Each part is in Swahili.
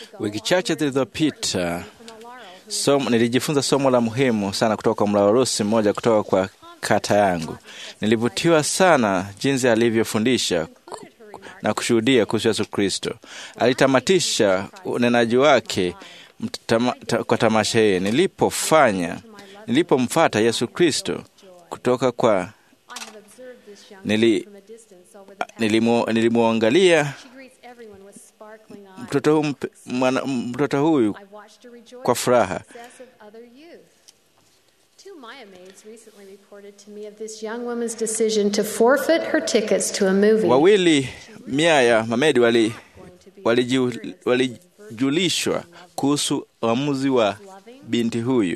Wiki chache zilizopita somo, nilijifunza somo la muhimu sana kutoka kwa mlawarusi mmoja kutoka kwa kata yangu. Nilivutiwa sana jinsi alivyofundisha ku- na kushuhudia kuhusu Yesu Kristo. Alitamatisha unenaji wake mtama, ta, kwa tamasha hii. Nilipofanya nilipomfata Yesu Kristo kutoka kwa nili, nilimu, nilimwangalia mtoto huyu mp- mwana- mtoto huyu kwa furaha. Two Maya maids recently reported to me of this young woman's decision to forfeit her tickets to a movie. Wawili mia ya mamedi wali waliju- walijulishwa kuhusu uamuzi wa binti huyu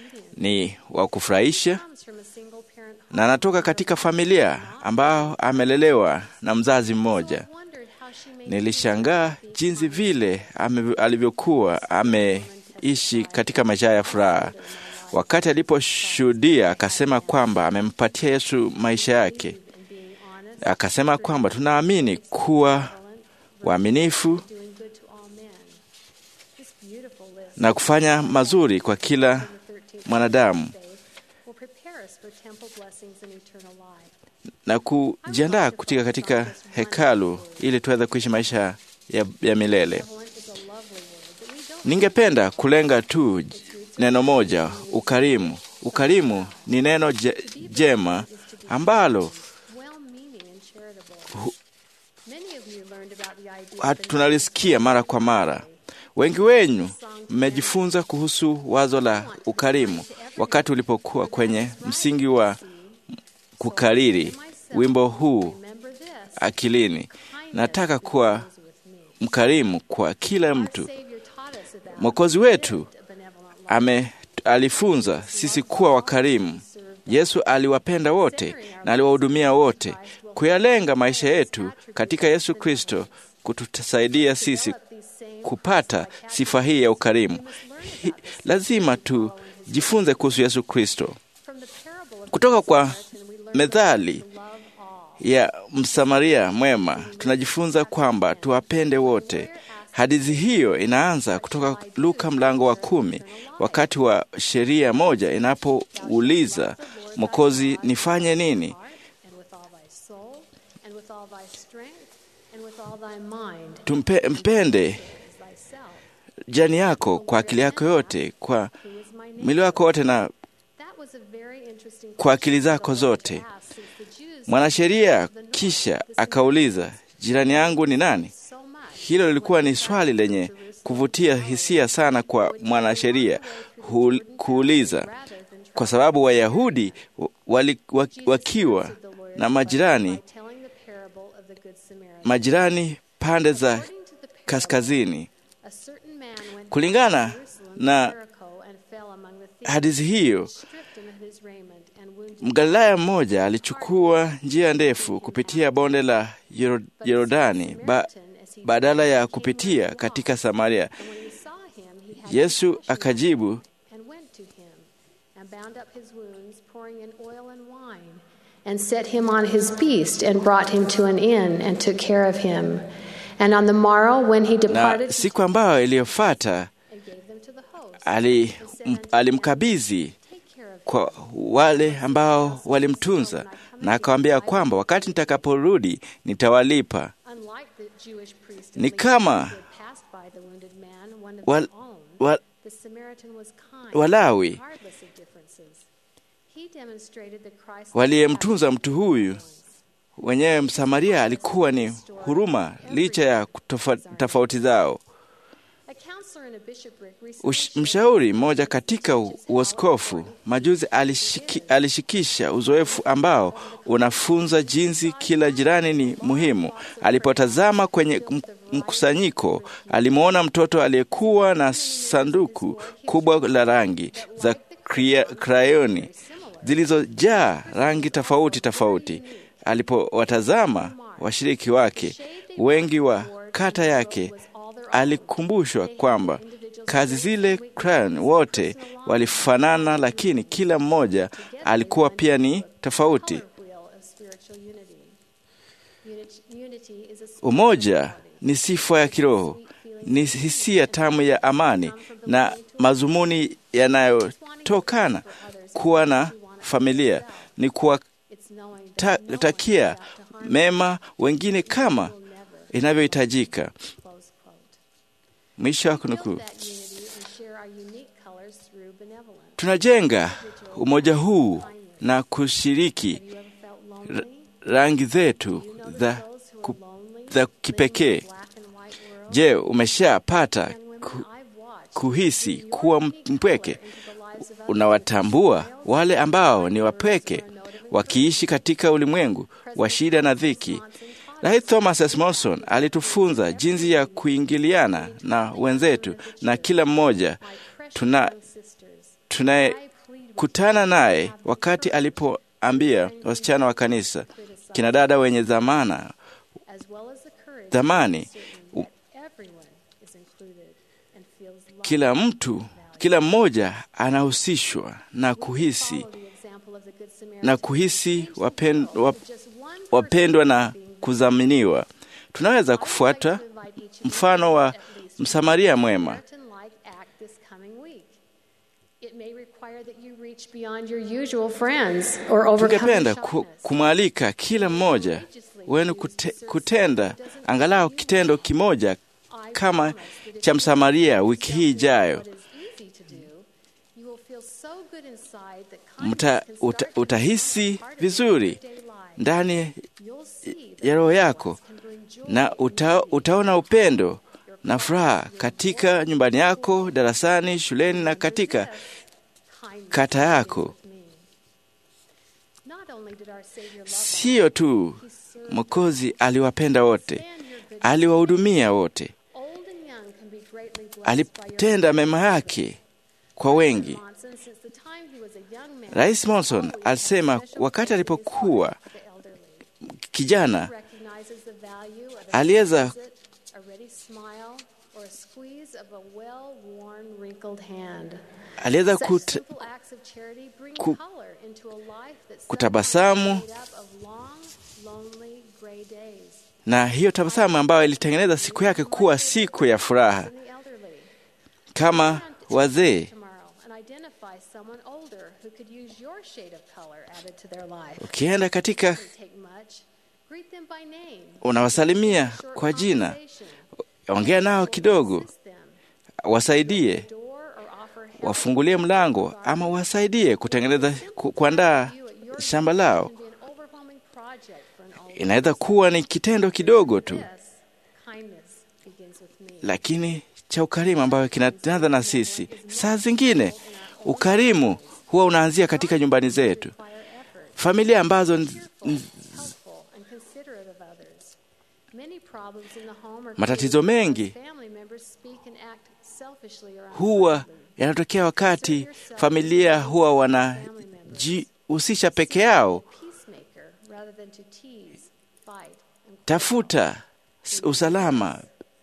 ni wa kufurahisha Comes from a single parent home. na anatoka katika familia ambao amelelewa na mzazi mmoja. I wondered how she made Nilishangaa jinsi vile ame, alivyokuwa ameishi katika maisha ya furaha. Wakati aliposhuhudia, akasema kwamba amempatia Yesu maisha yake. and being honest, Akasema kwamba tunaamini kuwa waaminifu doing good to all men. This beautiful list na kufanya mazuri kwa kila of the 13th mwanadamu faith will prepare us for temple blessings and eternal life. na kujiandaa kutika katika hekalu ili tuweze kuishi maisha ya, ya milele. Benevolent is a lovely word, but we don't Ningependa kulenga tu neno moja, ukarimu. Ukarimu ni neno je, jema ambalo well-meaning and charitable. Many of you learned about the idea hat- tunalisikia mara kwa mara. Wengi wenyu mmejifunza kuhusu wazo la ukarimu wakati ulipokuwa kwenye msingi wa kukariri wimbo huu Remember this. akilini. Nataka kuwa mkarimu kwa kila mtu. Savior taught us about Mwokozi wetu a benevolent life. ame alifunza sisi kuwa wakarimu. Yesu aliwapenda wote na aliwahudumia wote. Kuyalenga maisha yetu katika Yesu Kristo kutusaidia sisi These same kupata sifa hii ya ukarimu. Hi, lazima tujifunze kuhusu Yesu Kristo from the parable of kutoka kwa and we learn methali to love all. ya Msamaria mwema. Tunajifunza kwamba tuwapende wote. Hadithi hiyo inaanza kutoka Luka mlango wa kumi, wakati wa sheria moja inapouliza Mwokozi, nifanye nini? and with all thy soul, and with all thy strength, and with all thy mind, Tumpe, mpende as thyself. jani yako kwa akili yako yote, kwa Who is my neighbor? mwili wako wote na That was a very interesting kwa akili question zako for the Lord to zote. ask, since the Jews Mwanasheria kisha akauliza, jirani yangu ni nani? so much Hilo lilikuwa ni swali lenye kuvutia hisia sana kwa mwanasheria hu- kuuliza, kwa sababu Wayahudi wali, wa- wakiwa na majirani telling the parable of the Good Samaritan. majirani pande za According to the parable, kaskazini. a certain man went Kulingana down to Jerusalem to na Jericho and fell among the thieves, hadithi hiyo, stripped him of his raiment and wounded Mgalilaya mmoja alichukua njia ndefu kupitia bonde la Yoro- Yorodani ba, badala ya kupitia katika Samaria. And when he saw him, he had Yesu compassion akajibu, and went to him and bound up his wounds, pouring in oil and wine, and set him on his beast and brought him to an inn and took care of him. And on the morrow, when he na departed, siku ambayo iliyofuata and gave them to the host. ali, m- alimkabidhi Take care of kwa wale ambao walimtunza na akawambia kwamba wakati nitakaporudi nitawalipa. Unlike the Jewish priest Ni and Levite kama who had passed by the wounded man, one of Wal, their own, wa, the Samaritan was kind, Walawi regardless of differences. He demonstrated the Christ waliyemtunza mtu huyu wenyewe Msamaria alikuwa ni huruma licha ya kutofa- tofauti zao. A counselor in a bishopric recently Ush, mshauri mmoja katika u- uaskofu majuzi alishiki, alishikisha uzoefu ambao unafunza jinsi kila jirani ni muhimu. Alipotazama kwenye m- mkusanyiko, alimwona mtoto aliyekuwa na sanduku kubwa la rangi za kria- krayoni zilizojaa rangi tofauti tofauti. Alipowatazama washiriki wake wengi wa kata yake, alikumbushwa kwamba kazi zile crayon wote walifanana, lakini kila mmoja alikuwa pia ni tofauti. wheel of spiritual unity. Unity, unity is a Umoja ni sifa ya kiroho, ni hisia tamu ya amani na mazumuni yanayotokana kuwa na familia, ni kuwatakia mema wengine kama inavyohitajika. Mwisho wa kunukuu. Tunajenga umoja huu na kushiriki rangi zetu za, ku, za kipekee. Je, umeshapata ku, kuhisi kuwa mpweke? Unawatambua wale ambao ni wapweke wakiishi katika ulimwengu wa shida na dhiki. Rais Thomas S. Monson alitufunza jinsi ya kuingiliana na wenzetu na kila mmoja tuna tunayekutana naye wakati alipoambia wasichana wa kanisa, kina dada wenye dhamana dhamani, kila mtu, kila mmoja anahusishwa na kuhisi na kuhisi wapen, wap, wapendwa na kudhaminiwa. Tunaweza kufuata mfano wa Msamaria mwema. Tungependa kumwalika kila mmoja wenu kute, kutenda angalau kitendo kimoja kama cha Msamaria wiki hii ijayo. Mta, uta, utahisi vizuri ndani ya roho yako na uta, utaona upendo na furaha katika nyumbani yako, darasani, shuleni na katika kata yako. Siyo tu Mwokozi aliwapenda wote, aliwahudumia wote, alitenda mema yake kwa wengi. Rais Monson alisema wakati alipokuwa kijana aliweza aliweza kut, ku, kutabasamu na hiyo tabasamu ambayo ilitengeneza siku yake kuwa siku ya furaha. Kama wazee ukienda katika, unawasalimia kwa jina, ongea nao kidogo, wasaidie, wafungulie mlango, ama wasaidie kutengeneza, kuandaa shamba lao. Inaweza kuwa ni kitendo kidogo tu, lakini cha ukarimu ambayo kinaanza na sisi. Saa zingine ukarimu huwa unaanzia katika nyumbani zetu, familia ambazo matatizo mengi huwa yanatokea wakati familia huwa wanajihusisha peke yao. Tafuta usalama,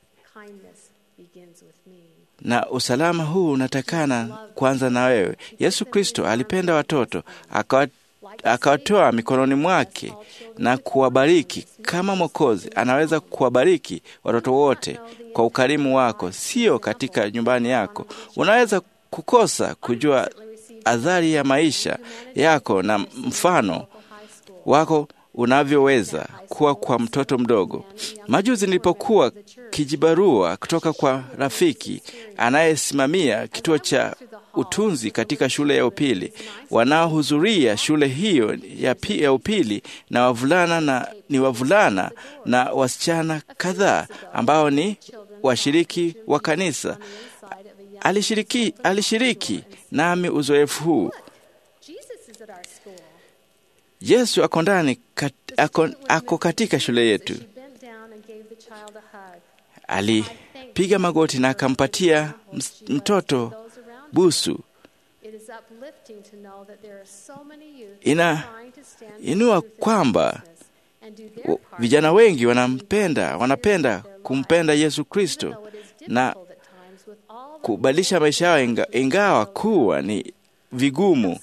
na usalama huu unatakana kwanza na wewe. Yesu Kristo alipenda watoto akawatoa mikononi mwake na kuwabariki. Kama Mwokozi anaweza kuwabariki watoto wote kwa ukarimu wako, sio katika nyumbani yako. Unaweza kukosa kujua adhari ya maisha yako na mfano wako unavyoweza kuwa kwa mtoto mdogo. Majuzi nilipokuwa kijibarua kutoka kwa rafiki anayesimamia kituo cha utunzi katika shule ya upili, wanaohudhuria shule hiyo ya, ya upili na wavulana na, ni wavulana na wasichana kadhaa ambao ni washiriki wa kanisa. Alishiriki, alishiriki nami uzoefu huu. Yesu ako ndani kat, ako, ako katika shule yetu. Alipiga magoti na akampatia mtoto busu. Ina inua kwamba vijana wengi wanampenda, wanapenda kumpenda Yesu Kristo na kubadilisha maisha yao, inga, ingawa kuwa ni vigumu.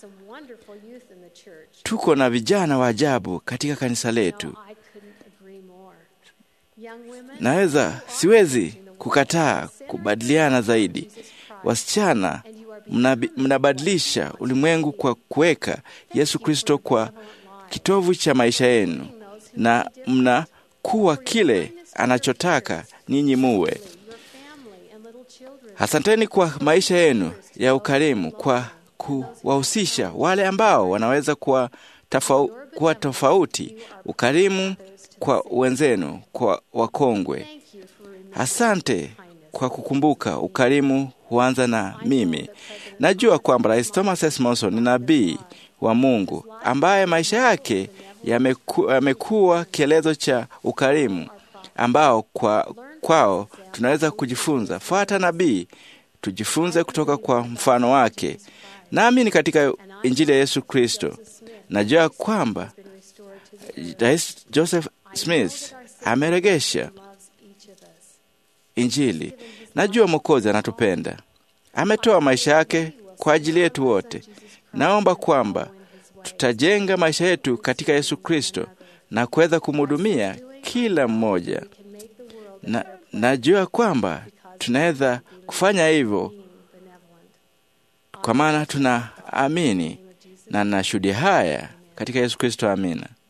Tuko na vijana wa ajabu katika kanisa letu. Naweza siwezi kukataa kubadiliana zaidi. Wasichana, mnabi- mnabadilisha ulimwengu kwa kuweka Yesu Kristo kwa kitovu cha maisha yenu, na mnakuwa kile anachotaka ninyi muwe. your family and little children. Asanteni kwa maisha yenu ya ukarimu, kwa kuwahusisha wale ambao wanaweza kuwa, tofau, kuwa tofauti, ukarimu kwa wenzenu, kwa wakongwe. Thank you for remembering Asante kwa kukumbuka ukarimu huanza na mimi. Najua kwamba Rais Thomas S. Monson ni nabii wa Mungu ambaye maisha yake yameku, yamekuwa kielezo cha ukarimu ambao kwa, kwao tunaweza kujifunza. Fuata nabii, tujifunze kutoka kwa mfano wake. Naamini katika Injili ya Yesu Kristo. Najua kwamba been restored to the Rais Joseph Smith ameregesha loves each of us. Injili. Najua Mwokozi anatupenda, ametoa maisha yake kwa ajili yetu wote. Naomba kwamba tutajenga maisha yetu katika Yesu Kristo na kuweza kumhudumia kila mmoja, Can make the world a na better place najua kwamba tunaweza kufanya hivyo being benevolent. kwa maana tunaamini na nashuhudia haya katika Yesu Kristo. Amina.